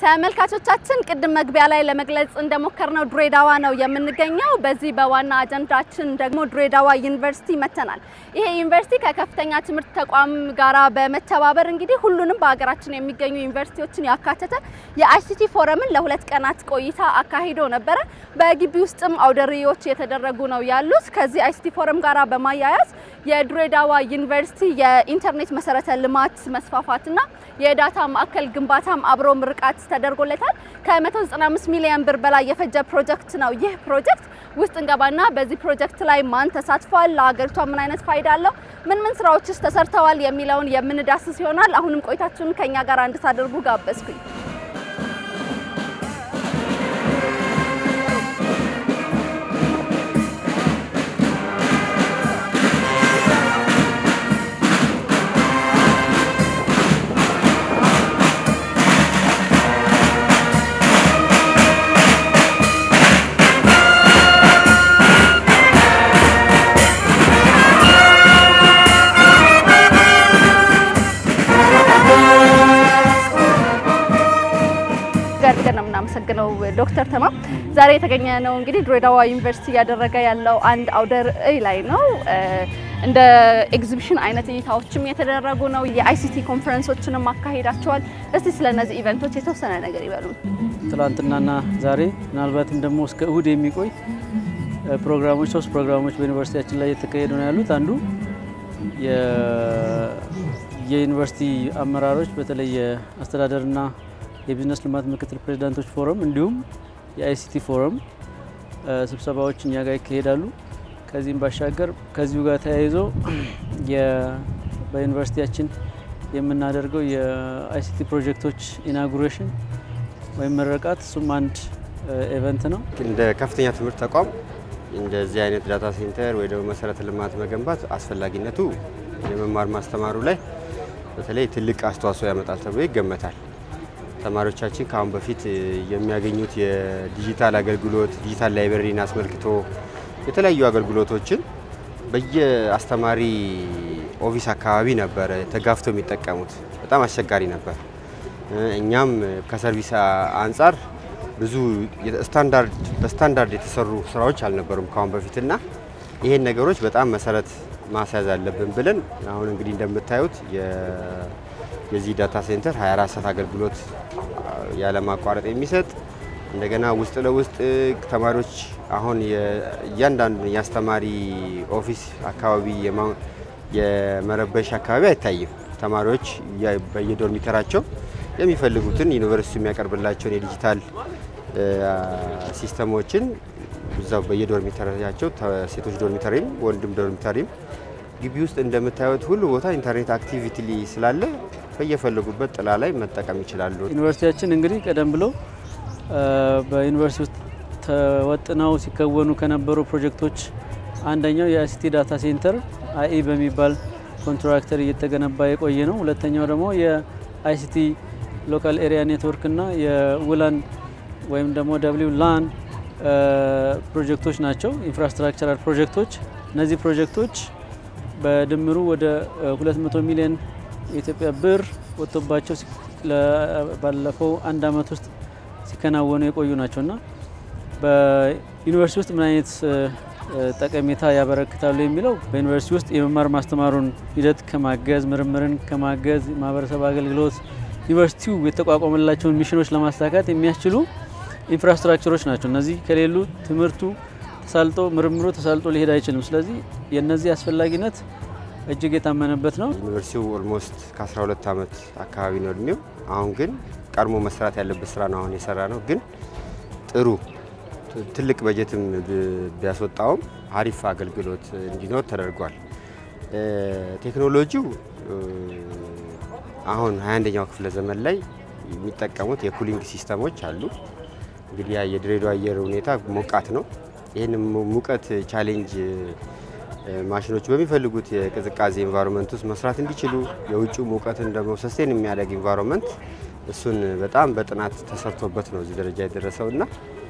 ተመልካቾቻችን ቅድም መግቢያ ላይ ለመግለጽ እንደሞከርነው ድሬዳዋ ነው የምንገኘው። በዚህ በዋና አጀንዳችን ደግሞ ድሬዳዋ ዩኒቨርሲቲ መተናል። ይሄ ዩኒቨርሲቲ ከከፍተኛ ትምህርት ተቋም ጋራ በመተባበር እንግዲህ ሁሉንም በሀገራችን የሚገኙ ዩኒቨርሲቲዎችን ያካተተ የአይሲቲ ፎረምን ለሁለት ቀናት ቆይታ አካሂዶ ነበረ። በግቢ ውስጥም አውደሪዎች የተደረጉ ነው ያሉት። ከዚህ አይሲቲ ፎረም ጋራ በማያያዝ የድሬዳዋ ዩኒቨርሲቲ የኢንተርኔት መሰረተ ልማት መስፋፋትና የዳታ ማዕከል ግንባታም አብሮ ምርቃት ተደርጎለታል። ከ195 ሚሊዮን ብር በላይ የፈጀ ፕሮጀክት ነው። ይህ ፕሮጀክት ውስጥ እንገባና በዚህ ፕሮጀክት ላይ ማን ተሳትፏል፣ ለሀገሪቷ ምን አይነት ፋይዳ አለው፣ ምን ምን ስራዎችስ ተሰርተዋል የሚለውን የምንዳስስ ይሆናል። አሁንም ቆይታችሁን ከኛ ጋር እንድታደርጉ ጋበዝኩኝ። አድርገን ነው የምናመሰግነው ዶክተር ተማም። ዛሬ የተገኘ ነው እንግዲህ ድሬዳዋ ዩኒቨርሲቲ እያደረገ ያለው አንድ አውደ ርዕይ ላይ ነው። እንደ ኤግዚቢሽን አይነት እይታዎችም የተደረጉ ነው። የአይሲቲ ኮንፈረንሶችንም አካሂዳቸዋል። እስቲ ስለ እነዚህ ኢቨንቶች የተወሰነ ነገር ይበሉ። ትላንትናና ዛሬ ምናልባትም ደግሞ እስከ እሁድ የሚቆይ ፕሮግራሞች ሶስት ፕሮግራሞች በዩኒቨርሲቲያችን ላይ የተካሄዱ ነው ያሉት። አንዱ የዩኒቨርሲቲ አመራሮች በተለይ የአስተዳደርና የቢዝነስ ልማት ምክትል ፕሬዚዳንቶች ፎረም እንዲሁም የአይሲቲ ፎረም ስብሰባዎች እኛ ጋር ይካሄዳሉ። ከዚህም ባሻገር ከዚሁ ጋር ተያይዞ በዩኒቨርሲቲያችን የምናደርገው የአይሲቲ ፕሮጀክቶች ኢናጉሬሽን ወይም ምረቃት እሱም አንድ ኤቨንት ነው። እንደ ከፍተኛ ትምህርት ተቋም እንደዚህ አይነት ዳታ ሴንተር ወይ ደግሞ መሰረተ ልማት መገንባት አስፈላጊነቱ የመማር ማስተማሩ ላይ በተለይ ትልቅ አስተዋጽኦ ያመጣል ተብሎ ይገመታል። ተማሪዎቻችን ከአሁን በፊት የሚያገኙት የዲጂታል አገልግሎት ዲጂታል ላይብረሪን አስመልክቶ የተለያዩ አገልግሎቶችን በየአስተማሪ ኦፊስ አካባቢ ነበረ ተጋፍተው የሚጠቀሙት። በጣም አስቸጋሪ ነበር። እኛም ከሰርቪስ አንጻር ብዙ በስታንዳርድ የተሰሩ ስራዎች አልነበሩም ከአሁን በፊትና ይሄን ነገሮች በጣም መሰረት ማስያዝ አለብን ብለን አሁን እንግዲህ እንደምታዩት የዚህ ዳታ ሴንተር 24 ሰዓት አገልግሎት ያለማቋረጥ የሚሰጥ እንደገና ውስጥ ለውስጥ ተማሪዎች አሁን እያንዳንዱ የአስተማሪ ኦፊስ አካባቢ የመረበሽ አካባቢ አይታይም። ተማሪዎች በየዶርሚተራቸው የሚፈልጉትን ዩኒቨርሲቲ የሚያቀርብላቸውን የዲጂታል ሲስተሞችን እዛው በየዶርሚተራቸው ሴቶች ዶርሚተሪም ወንድም ዶርሚተሪም ግቢ ውስጥ እንደምታዩት ሁሉ ቦታ ኢንተርኔት አክቲቪቲ ስላለ በየፈለጉበት ጥላ ላይ መጠቀም ይችላሉ። ዩኒቨርሲቲያችን እንግዲህ ቀደም ብሎ በዩኒቨርሲቲ ውስጥ ተወጥነው ሲከወኑ ከነበሩ ፕሮጀክቶች አንደኛው የአይሲቲ ዳታ ሴንተር አኢ በሚባል ኮንትራክተር እየተገነባ የቆየ ነው። ሁለተኛው ደግሞ የአይሲቲ ሎካል ኤሪያ ኔትወርክ እና የውላን ወይም ደግሞ ደብሊው ላን ፕሮጀክቶች ናቸው፣ ኢንፍራስትራክቸራል ፕሮጀክቶች። እነዚህ ፕሮጀክቶች በድምሩ ወደ 200 ሚሊዮን የኢትዮጵያ ብር ወጥቶባቸው ባለፈው አንድ አመት ውስጥ ሲከናወኑ የቆዩ ናቸው እና በዩኒቨርሲቲ ውስጥ ምን አይነት ጠቀሜታ ያበረክታሉ የሚለው በዩኒቨርሲቲ ውስጥ የመማር ማስተማሩን ሂደት ከማገዝ ምርምርን ከማገዝ ማህበረሰብ አገልግሎት ዩኒቨርሲቲው የተቋቋመላቸውን ሚሽኖች ለማሳካት የሚያስችሉ ኢንፍራስትራክቸሮች ናቸው። እነዚህ ከሌሉ ትምህርቱ ተሳልጦ ምርምሩ ተሳልጦ ሊሄድ አይችልም። ስለዚህ የእነዚህ አስፈላጊነት እጅግ የታመነበት ነው። ዩኒቨርሲቲው ኦልሞስት ከ12 ዓመት አካባቢ ነው እድሜው። አሁን ግን ቀድሞ መስራት ያለበት ስራ ነው አሁን የሰራ ነው። ግን ጥሩ ትልቅ በጀትም ቢያስወጣውም አሪፍ አገልግሎት እንዲኖር ተደርጓል። ቴክኖሎጂው አሁን 21ኛው ክፍለ ዘመን ላይ የሚጠቀሙት የኩሊንግ ሲስተሞች አሉ። እንግዲህ የድሬዳዋ አየር ሁኔታ ሞቃት ነው። ይህን ሙቀት ቻሌንጅ ማሽኖች በሚፈልጉት የቅዝቃዜ ኢንቫይሮንመንት ውስጥ መስራት እንዲችሉ የውጭ ሙቀትን ደግሞ ሰስቴን የሚያደርግ ኢንቫይሮንመንት እሱን በጣም በጥናት ተሰርቶበት ነው እዚህ ደረጃ የደረሰው እና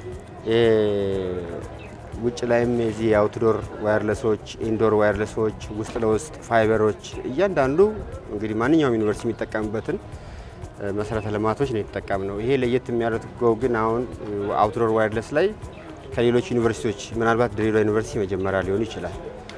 ውጭ ላይም የዚህ የአውትዶር ዋየርለሶች፣ ኢንዶር ዋየርለሶች፣ ውስጥ ለውስጥ ፋይበሮች እያንዳንዱ እንግዲህ ማንኛውም ዩኒቨርሲቲ የሚጠቀምበትን መሰረተ ልማቶች ነው የተጠቀምነው። ይሄ ለየት የሚያደርገው ግን አሁን አውትዶር ዋይርለስ ላይ ከሌሎች ዩኒቨርሲቲዎች ምናልባት ድሬዳዋ ዩኒቨርሲቲ መጀመሪያ ሊሆን ይችላል።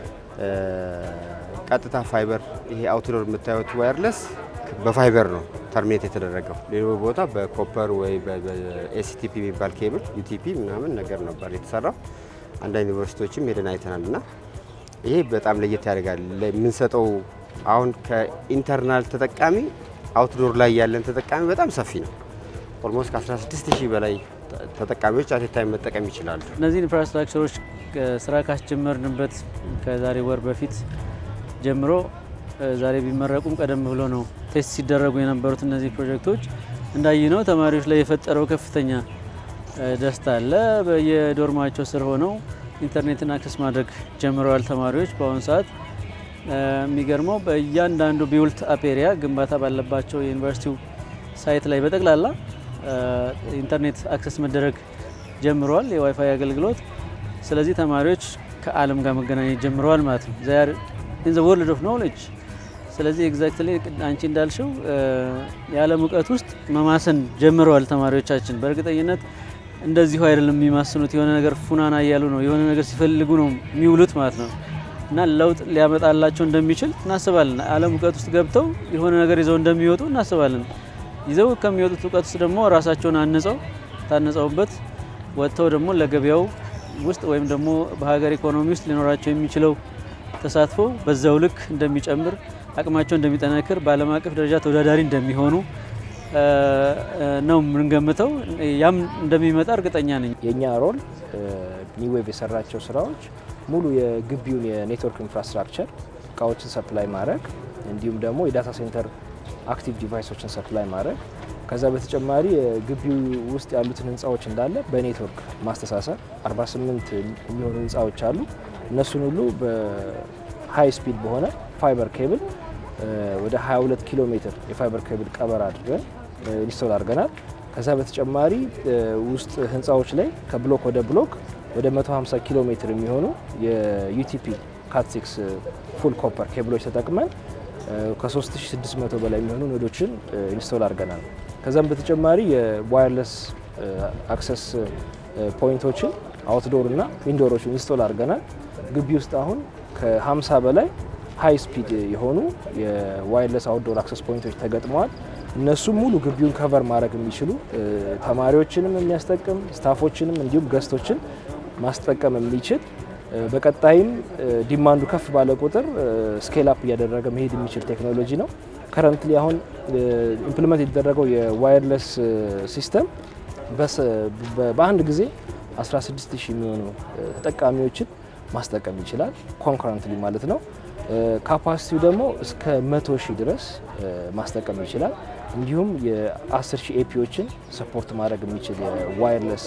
ቀጥታ ፋይበር ይሄ አውትዶር የምታዩት ዋይርለስ በፋይበር ነው ተርሚኔት የተደረገው። ሌሎ ቦታ በኮፐር ወይ በኤስቲፒ የሚባል ኬብል ዩቲፒ ምናምን ነገር ነበር የተሰራው። አንዳንድ ዩኒቨርሲቲዎችም ሄደን አይተናል እና ይሄ በጣም ለየት ያደርጋል። የምንሰጠው አሁን ከኢንተርናል ተጠቃሚ አውትዶር ላይ ያለን ተጠቃሚ በጣም ሰፊ ነው። ኦልሞስት ከ16 ሺህ በላይ ተጠቃሚዎች አቴታይም መጠቀም ይችላሉ። እነዚህ ኢንፍራስትራክቸሮች ስራ ካስጀመርንበት ከዛሬ ወር በፊት ጀምሮ ዛሬ ቢመረቁም ቀደም ብሎ ነው ቴስት ሲደረጉ የነበሩት እነዚህ ፕሮጀክቶች እንዳይነው ተማሪዎች ላይ የፈጠረው ከፍተኛ ደስታ አለ። በየዶርማቸው ስር ሆነው ኢንተርኔትን አክሰስ ማድረግ ጀምረዋል ተማሪዎች በአሁኑ ሰዓት። የሚገርመው በእያንዳንዱ ቢውልት አፕ ኤሪያ ግንባታ ባለባቸው የዩኒቨርሲቲው ሳይት ላይ በጠቅላላ ኢንተርኔት አክሰስ መደረግ ጀምረዋል፣ የዋይፋይ አገልግሎት። ስለዚህ ተማሪዎች ከዓለም ጋር መገናኘት ጀምረዋል ማለት ነው። ዛር ኢን ዘ ወርልድ ኦፍ ኖሌጅ። ስለዚህ ኤግዛክትሊ አንቺ እንዳልሽው የዓለም እውቀት ውስጥ መማሰን ጀምረዋል ተማሪዎቻችን። በእርግጠኝነት እንደዚሁ አይደለም የሚማስኑት፣ የሆነ ነገር ፉናና እያሉ ነው፣ የሆነ ነገር ሲፈልጉ ነው የሚውሉት ማለት ነው። እና ለውጥ ሊያመጣላቸው እንደሚችል እናስባለን። ዓለም እውቀት ውስጥ ገብተው የሆነ ነገር ይዘው እንደሚወጡ እናስባለን። ይዘው ከሚወጡት እውቀት ውስጥ ደግሞ ራሳቸውን አንጸው ታንጸውበት ወጥተው ደግሞ ለገበያው ውስጥ ወይም ደግሞ በሀገር ኢኮኖሚ ውስጥ ሊኖራቸው የሚችለው ተሳትፎ በዛው ልክ እንደሚጨምር፣ አቅማቸው እንደሚጠነክር፣ በዓለም አቀፍ ደረጃ ተወዳዳሪ እንደሚሆኑ ነው የምንገምተው። ያም እንደሚመጣ እርግጠኛ ነኝ። የእኛ ሮል ኒዌቭ የሰራቸው ስራዎች ሙሉ የግቢውን የኔትወርክ ኢንፍራስትራክቸር እቃዎችን ሰፕላይ ማድረግ እንዲሁም ደግሞ የዳታ ሴንተር አክቲቭ ዲቫይሶችን ሰፕላይ ማድረግ ከዛ በተጨማሪ ግቢው ውስጥ ያሉትን ህንፃዎች እንዳለ በኔትወርክ ማስተሳሰር 48 የሚሆኑ ህንፃዎች አሉ። እነሱን ሁሉ በሃይ ስፒድ በሆነ ፋይበር ኬብል ወደ 22 ኪሎ ሜትር የፋይበር ኬብል ቀበር አድርገን ኢንስቶል አድርገናል። ከዛ በተጨማሪ ውስጥ ህንፃዎች ላይ ከብሎክ ወደ ብሎክ ወደ 150 ኪሎ ሜትር የሚሆኑ የዩቲፒ ካትሲክስ ፉል ኮፐር ኬብሎች ተጠቅመን ከ3600 በላይ የሚሆኑ ኖዶችን ኢንስቶል አድርገናል። ከዛም በተጨማሪ የዋየርለስ አክሰስ ፖይንቶችን አውትዶር እና ኢንዶሮችን ኢንስቶል አድርገናል። ግቢ ውስጥ አሁን ከ50 በላይ ሃይ ስፒድ የሆኑ የዋየርለስ አውትዶር አክሰስ ፖይንቶች ተገጥመዋል። እነሱም ሙሉ ግቢውን ከቨር ማድረግ የሚችሉ ተማሪዎችንም የሚያስጠቅም ስታፎችንም እንዲሁም ገስቶችን ማስጠቀም የሚችል በቀጣይም ዲማንዱ ከፍ ባለ ቁጥር ስኬል አፕ እያደረገ መሄድ የሚችል ቴክኖሎጂ ነው። ከረንትሊ አሁን ኢምፕሊመንት የተደረገው የዋየርለስ ሲስተም በአንድ ጊዜ 16 ሺህ የሚሆኑ ተጠቃሚዎችን ማስጠቀም ይችላል፣ ኮንክረንትሊ ማለት ነው። ካፓሲቲው ደግሞ እስከ 100 ሺህ ድረስ ማስጠቀም ይችላል። እንዲሁም የ10 ሺህ ኤፒዎችን ሰፖርት ማድረግ የሚችል የዋየርለስ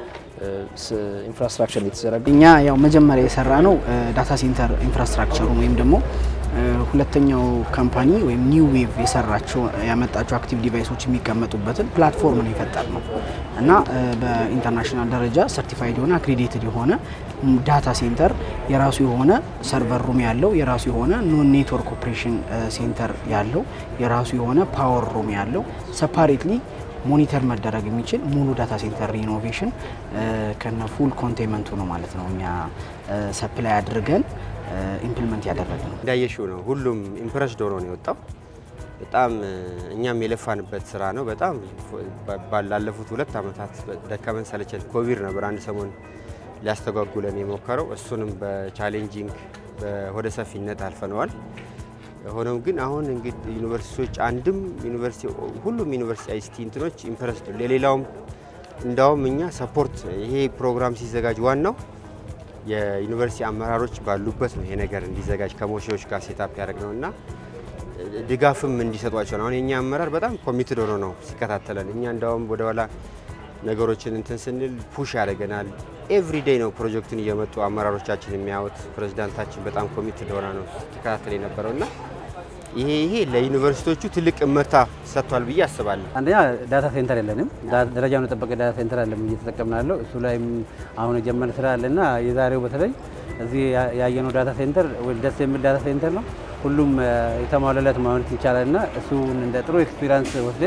ኢንፍራስትራክቸር የተዘረጋ እኛ ያው መጀመሪያ የሰራ ነው ዳታ ሴንተር ኢንፍራስትራክቸሩን ወይም ደግሞ ሁለተኛው ካምፓኒ ወይም ኒው ዌቭ የሰራቸው ያመጣቸው አክቲቭ ዲቫይሶች የሚቀመጡበትን ፕላትፎርም ነው የፈጠር ነው እና በኢንተርናሽናል ደረጃ ሰርቲፋይድ የሆነ አክሬዲትድ የሆነ ዳታ ሴንተር የራሱ የሆነ ሰርቨር ሩም ያለው የራሱ የሆነ ኔትወርክ ኦፕሬሽን ሴንተር ያለው የራሱ የሆነ ፓወር ሩም ያለው ሰፓሬትሊ ሞኒተር መደረግ የሚችል ሙሉ ዳታ ሴንተር ሪኖቬሽን ከነ ፉል ኮንቴንመንቱ ነው ማለት ነው እኛ ሰፕላይ አድርገን ኢምፕሊመንት ያደረግ ነው። እንዳየሽው ነው። ሁሉም ኢምፕረስድ ሆኖ ነው የወጣው። በጣም እኛም የለፋንበት ስራ ነው። በጣም ባላለፉት ሁለት ዓመታት ደከመን ሰለቸን። ኮቪድ ነበር አንድ ሰሞን ሊያስተጓጉለን የሞከረው። እሱንም በቻሌንጂንግ በሆደ ሰፊነት አልፈነዋል። ሆኖም ግን አሁን እንግዲህ ዩኒቨርሲቲዎች አንድም ዩኒቨርሲቲ ሁሉም ዩኒቨርሲቲ አይሲቲ እንትኖች ኢምፕረስድ ሌላውም እንዳውም እኛ ሰፖርት ይሄ ፕሮግራም ሲዘጋጅ ዋናው የዩኒቨርሲቲ አመራሮች ባሉበት ነው ይሄ ነገር እንዲዘጋጅ ከሞሺዎች ጋር ሴታፕ ያደረግ ነው እና ድጋፍም እንዲሰጧቸው ነው። አሁን የኛ አመራር በጣም ኮሚትድ ሆኖ ነው ሲከታተለን። እኛ እንዳውም ወደኋላ ነገሮችን እንትን ስንል ፑሽ ያደርገናል። ኤቭሪዴይ ነው ፕሮጀክቱን እየመጡ አመራሮቻችን የሚያዩት። ፕሬዚዳንታችን በጣም ኮሚትድ ሆና ነው ሲከታተል የነበረው እና ይሄ ይሄ ለዩኒቨርሲቲዎቹ ትልቅ እመርታ ሰጥቷል ብዬ አስባለሁ። አንደኛ ዳታ ሴንተር የለንም። ደረጃውን የጠበቀ ዳታ ሴንተር አለም እየተጠቀምን ያለው እሱ ላይም አሁን የጀመረ ስራ አለና የዛሬው በተለይ እዚህ ያየነው ዳታ ሴንተር ደስ የሚል ዳታ ሴንተር ነው። ሁሉም የተሟላለት ማለት ይቻላል እና እሱን እንደ ጥሩ ኤክስፒሪንስ ወስደን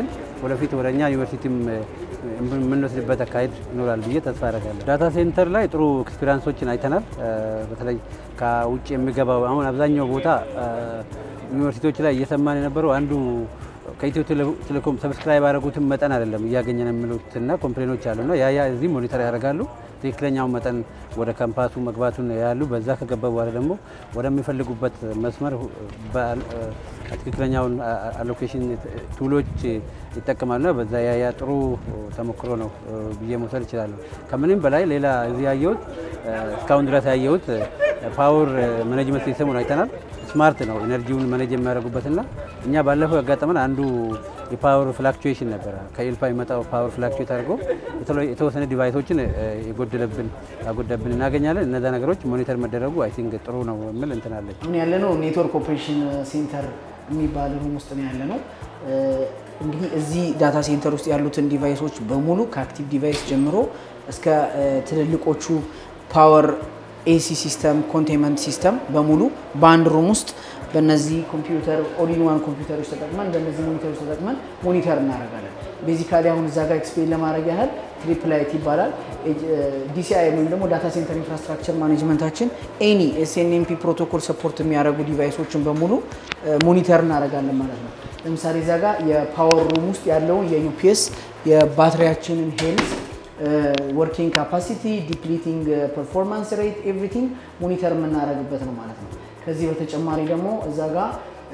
ወደፊት ወደ እኛ ዩኒቨርሲቲም የምንወስድበት አካሄድ ይኖራል ብዬ ተስፋ አደርጋለሁ። ዳታ ሴንተር ላይ ጥሩ ኤክስፔሪንሶችን አይተናል። በተለይ ከውጭ የሚገባው አሁን አብዛኛው ቦታ ዩኒቨርሲቲዎች ላይ እየሰማን የነበረው አንዱ ከኢትዮ ቴሌኮም ሰብስክራይብ ያደረጉትን መጠን አይደለም እያገኘን የሚሉትና ኮምፕሌኖች አሉና ያ ያ እዚህ ሞኒተር ያደርጋሉ። ትክክለኛውን መጠን ወደ ካምፓሱ መግባቱን ያሉ በዛ ከገባ በኋላ ደግሞ ወደሚፈልጉበት መስመር ትክክለኛውን አሎኬሽን ቱሎች ይጠቀማሉና በዛ ያ ያ ጥሩ ተሞክሮ ነው ብዬ መውሰድ ይችላለሁ። ከምንም በላይ ሌላ እዚህ ያየሁት እስካሁን ድረስ ያየሁት ፓወር ማኔጅመንት ሲስተሙን አይተናል። ስማርት ነው ኤነርጂውን ማኔጅ የሚያደርጉበትና እኛ ባለፈው ያጋጠመን አንዱ የፓወር ፍላክቹዌሽን ነበረ። ከኤልፓ የመጣው ፓወር ፍላክቹዌት አድርጎ የተወሰነ ዲቫይሶችን የጎደለብን ያጎደብን እናገኛለን። እነዛ ነገሮች ሞኒተር መደረጉ አይ ቲንክ ጥሩ ነው የሚል እንትናለች። አሁን ያለነው ኔትወርክ ኦፕሬሽን ሴንተር የሚባል ሩም ውስጥ ነው ያለነው። እንግዲህ እዚህ ዳታ ሴንተር ውስጥ ያሉትን ዲቫይሶች በሙሉ ከአክቲቭ ዲቫይስ ጀምሮ እስከ ትልልቆቹ ፓወር ኤሲ ሲስተም ኮንቴንመንት ሲስተም በሙሉ በአንድ ሩም ውስጥ በእነዚህ ኮምፒውተር ኦሊንዋን ኮምፒውተሮች ተጠቅመን በእነዚህ ሞኒተሮች ተጠቅመን ሞኒተር እናደርጋለን። ቤዚካሊ አሁን እዛ ጋር ኤክስፕሌን ለማድረግ ያህል ትሪፕላይት ይባላል። ዲሲአይ ወይም ደግሞ ዳታ ሴንተር ኢንፍራስትራክቸር ማኔጅመንታችን ኤኒ ኤስኤንኤምፒ ፕሮቶኮል ሰፖርት የሚያደርጉ ዲቫይሶችን በሙሉ ሞኒተር እናደርጋለን ማለት ነው። ለምሳሌ እዛ ጋር የፓወር ሩም ውስጥ ያለውን የዩፒኤስ የባትሪያችንን ሄልዝ ወርኪንግ ካፓሲቲ ዲፕሊቲንግ ፐርፎርማንስ ሬት ኤቭሪቲንግ ሞኒተር የምናደርግበት ነው ማለት ነው። ከዚህ በተጨማሪ ደግሞ እዛ ጋር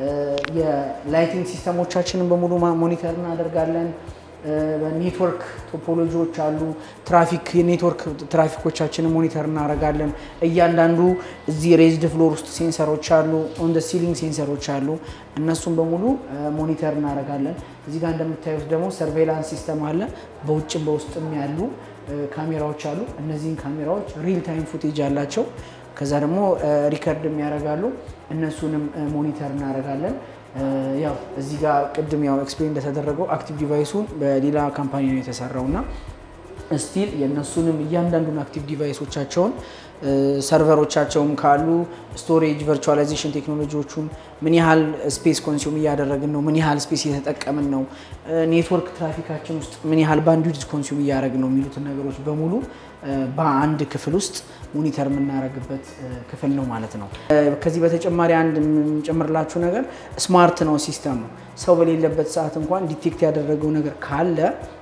የላይቲንግ ሲስተሞቻችንን በሙሉ ሞኒተር እናደርጋለን። ኔትወርክ ቶፖሎጂዎች አሉ። ትራፊክ የኔትወርክ ትራፊኮቻችንን ሞኒተር እናደርጋለን። እያንዳንዱ እዚህ ሬዝድ ፍሎር ውስጥ ሴንሰሮች አሉ። ኦን ሲሊንግ ሴንሰሮች አሉ። እነሱን በሙሉ ሞኒተር እናደርጋለን። እዚህ ጋር እንደምታዩት ደግሞ ሰርቬላንስ ሲስተም አለ። በውጭም በውስጥም ያሉ ካሜራዎች አሉ። እነዚህን ካሜራዎች ሪል ታይም ፉቴጅ አላቸው። ከዛ ደግሞ ሪከርድ የሚያደርጋሉ። እነሱንም ሞኒተር እናደርጋለን። ያው እዚህ ጋር ቅድም ያው ኤክስፕሌን እንደተደረገው አክቲቭ ዲቫይሱ በሌላ ካምፓኒ ነው የተሰራው እና ስቲል የእነሱንም እያንዳንዱን አክቲቭ ዲቫይሶቻቸውን ሰርቨሮቻቸውም ካሉ ስቶሬጅ ቨርቹዋላይዜሽን ቴክኖሎጂዎቹን ምን ያህል ስፔስ ኮንሱም እያደረግን ነው፣ ምን ያህል ስፔስ እየተጠቀምን ነው፣ ኔትወርክ ትራፊካችን ውስጥ ምን ያህል ባንድዊድዝ ኮንሱም እያደረግን ነው የሚሉትን ነገሮች በሙሉ በአንድ ክፍል ውስጥ ሞኒተር የምናደርግበት ክፍል ነው ማለት ነው። ከዚህ በተጨማሪ አንድ የምንጨምርላችሁ ነገር ስማርት ነው ሲስተሙ። ሰው በሌለበት ሰዓት እንኳን ዲቴክት ያደረገው ነገር ካለ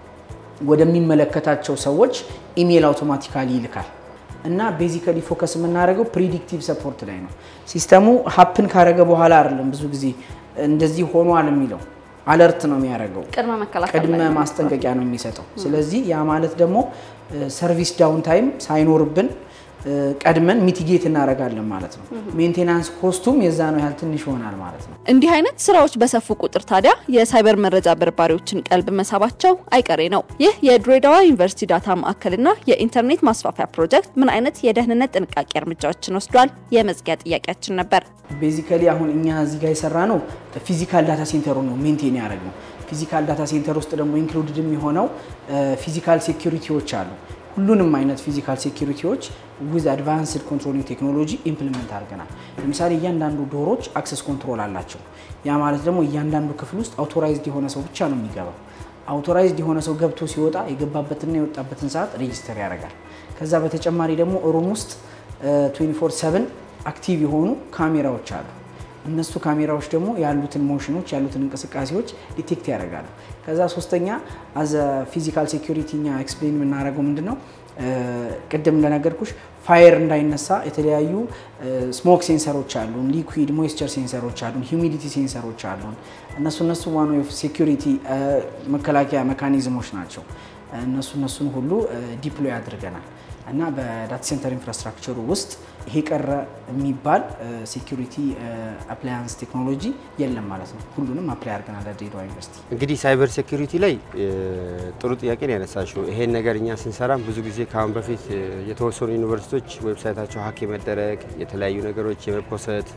ወደሚመለከታቸው ሰዎች ኢሜይል አውቶማቲካሊ ይልካል እና ቤዚካሊ ፎከስ የምናደርገው ፕሪዲክቲቭ ሰፖርት ላይ ነው። ሲስተሙ ሀፕን ካረገ በኋላ አይደለም ብዙ ጊዜ እንደዚህ ሆኗል የሚለው አለርት ነው የሚያደርገው። ቅድመ መከላከል ቅድመ ላይ ነው። ማስጠንቀቂያ ነው የሚሰጠው። ስለዚህ ያ ማለት ደግሞ ሰርቪስ ዳውን ታይም ሳይኖርብን ቀድመን ሚቲጌት እናደርጋለን ማለት ነው። ሜንቴናንስ ኮስቱም የዛ ነው ያህል ትንሽ ይሆናል ማለት ነው። እንዲህ አይነት ስራዎች በሰፉ ቁጥር ታዲያ የሳይበር መረጃ በርባሪዎችን ቀልብ መሳባቸው አይቀሬ ነው። ይህ የድሬዳዋ ዩኒቨርሲቲ ዳታ ማዕከልና የኢንተርኔት ማስፋፊያ ፕሮጀክት ምን አይነት የደህንነት ጥንቃቄ እርምጃዎችን ወስዷል? የመዝጊያ ጥያቄያችን ነበር። ቤዚካሊ አሁን እኛ እዚህ ጋር የሰራ ነው ፊዚካል ዳታ ሴንተሩ ነው ሜንቴን ያደረግ ነው። ፊዚካል ዳታ ሴንተር ውስጥ ደግሞ ኢንክሉድድ የሚሆነው ፊዚካል ሴኪሪቲዎች አሉ። ሁሉንም አይነት ፊዚካል ሴኪሪቲዎች ዊዝ አድቫንስድ ኮንትሮሊንግ ቴክኖሎጂ ኢምፕሊመንት አድርገናል። ለምሳሌ እያንዳንዱ ዶሮች አክሰስ ኮንትሮል አላቸው። ያ ማለት ደግሞ እያንዳንዱ ክፍል ውስጥ አውቶራይዝድ የሆነ ሰው ብቻ ነው የሚገባው። አውቶራይዝድ የሆነ ሰው ገብቶ ሲወጣ የገባበትና የወጣበትን ሰዓት ሬጂስተር ያደርጋል። ከዛ በተጨማሪ ደግሞ ሩም ውስጥ 24/7 አክቲቭ የሆኑ ካሜራዎች አሉ። እነሱ ካሜራዎች ደግሞ ያሉትን ሞሽኖች ያሉትን እንቅስቃሴዎች ዲቴክት ያደርጋሉ። ከዛ ሶስተኛ አዘ ፊዚካል ሴኩሪቲ እኛ ኤክስፕሌን የምናደርገው ምንድን ነው ቅድም እንደነገርኩሽ ፋየር እንዳይነሳ የተለያዩ ስሞክ ሴንሰሮች አሉን፣ ሊኩዊድ ሞይስቸር ሴንሰሮች አሉን፣ ሂዩሚዲቲ ሴንሰሮች አሉን። እነሱ እነሱ ዋን ኦፍ ሴኩሪቲ መከላከያ ሜካኒዝሞች ናቸው። እነሱ እነሱን ሁሉ ዲፕሎይ አድርገናል እና በዳታ ሴንተር ኢንፍራስትራክቸሩ ውስጥ ይሄ ቀረ የሚባል ሴኩሪቲ አፕላያንስ ቴክኖሎጂ የለም ማለት ነው። ሁሉንም አፕላይ አድርገናል ለድሬዳዋ ዩኒቨርሲቲ። እንግዲህ ሳይበር ሴኩሪቲ ላይ ጥሩ ጥያቄ ነው ያነሳችው። ይሄን ነገር እኛ ስንሰራም ብዙ ጊዜ ከአሁን በፊት የተወሰኑ ዩኒቨርሲቲዎች ዌብሳይታቸው ሀክ የመደረግ የተለያዩ ነገሮች የመፖሰት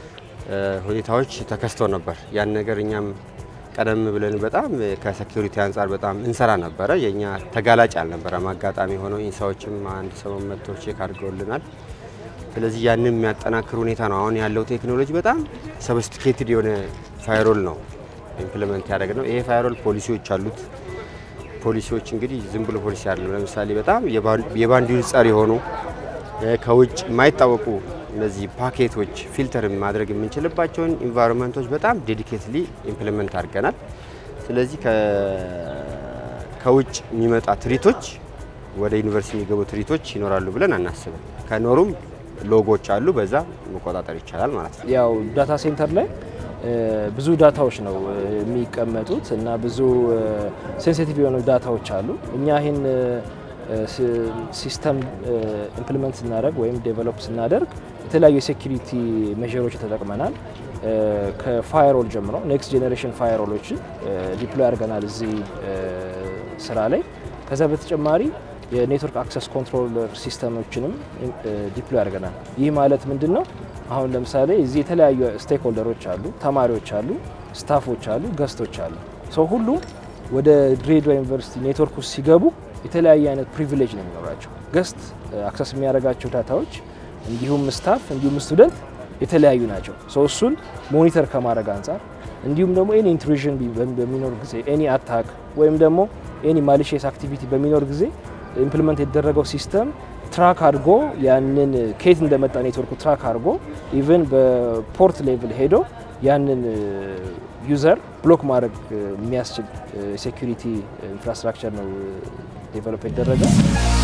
ሁኔታዎች ተከስተው ነበር። ያን ነገር እኛም ቀደም ብለን በጣም ከሴኩሪቲ አንጻር በጣም እንሰራ ነበረ። የእኛ ተጋላጭ አልነበረም። አጋጣሚ ሆነው ኢንሳዎችም አንድ ሰሞን መጥቶ ቼክ አድርገውልናል። ስለዚህ ያንን የሚያጠናክር ሁኔታ ነው። አሁን ያለው ቴክኖሎጂ በጣም ሰብስቲኬትድ የሆነ ፋይሮል ነው ኢምፕሊመንት ያደረግ ነው። ይሄ ፋይርዋል ፖሊሲዎች አሉት። ፖሊሲዎች እንግዲህ ዝም ብሎ ፖሊሲ አይደለም። ለምሳሌ በጣም የባንዲር ጸር የሆኑ ከውጭ የማይታወቁ እነዚህ ፓኬቶች ፊልተር ማድረግ የምንችልባቸውን ኢንቫይሮንመንቶች በጣም ዴዲኬትሊ ኢምፕሊመንት አድርገናል። ስለዚህ ከውጭ የሚመጣ ትሪቶች ወደ ዩኒቨርሲቲ የሚገቡ ትሪቶች ይኖራሉ ብለን አናስብም። ከኖሩም ሎጎች አሉ፣ በዛ መቆጣጠር ይቻላል ማለት ነው። ያው ዳታ ሴንተር ላይ ብዙ ዳታዎች ነው የሚቀመጡት እና ብዙ ሴንሲቲቭ የሆኑ ዳታዎች አሉ። እኛ ይህን ሲስተም ኢምፕሊመንት ስናደርግ ወይም ዴቨሎፕ ስናደርግ የተለያዩ የሴኪሪቲ ሜዥሮች ተጠቅመናል። ከፋየሮል ጀምሮ ኔክስት ጄኔሬሽን ፋየሮሎችን ዲፕሎይ አድርገናል እዚህ ስራ ላይ። ከዛ በተጨማሪ የኔትወርክ አክሰስ ኮንትሮለር ሲስተሞችንም ዲፕሎይ አድርገናል። ይህ ማለት ምንድን ነው? አሁን ለምሳሌ እዚህ የተለያዩ ስቴክ ሆልደሮች አሉ፣ ተማሪዎች አሉ፣ ስታፎች አሉ፣ ገስቶች አሉ። ሰው ሁሉም ወደ ድሬዳዋ ዩኒቨርሲቲ ኔትወርክ ውስጥ ሲገቡ የተለያየ አይነት ፕሪቪሌጅ ነው የሚኖራቸው። ገስት አክሰስ የሚያደርጋቸው ዳታዎች እንዲሁም ስታፍ እንዲሁም ስቱደንት የተለያዩ ናቸው። ሰው እሱን ሞኒተር ከማድረግ አንጻር እንዲሁም ደግሞ ኤኒ ኢንትሩዥን በሚኖር ጊዜ ኤኒ አታክ ወይም ደግሞ ኤኒ ማሊሽየስ አክቲቪቲ በሚኖር ጊዜ ኢምፕሊመንት የተደረገው ሲስተም ትራክ አድርጎ ያንን ከየት እንደመጣ ኔትወርኩ ትራክ አድርጎ ኢቨን በፖርት ሌቭል ሄዶ ያንን ዩዘር ብሎክ ማድረግ የሚያስችል ሴኩሪቲ ኢንፍራስትራክቸር ነው ዴቨሎፕ የተደረገው።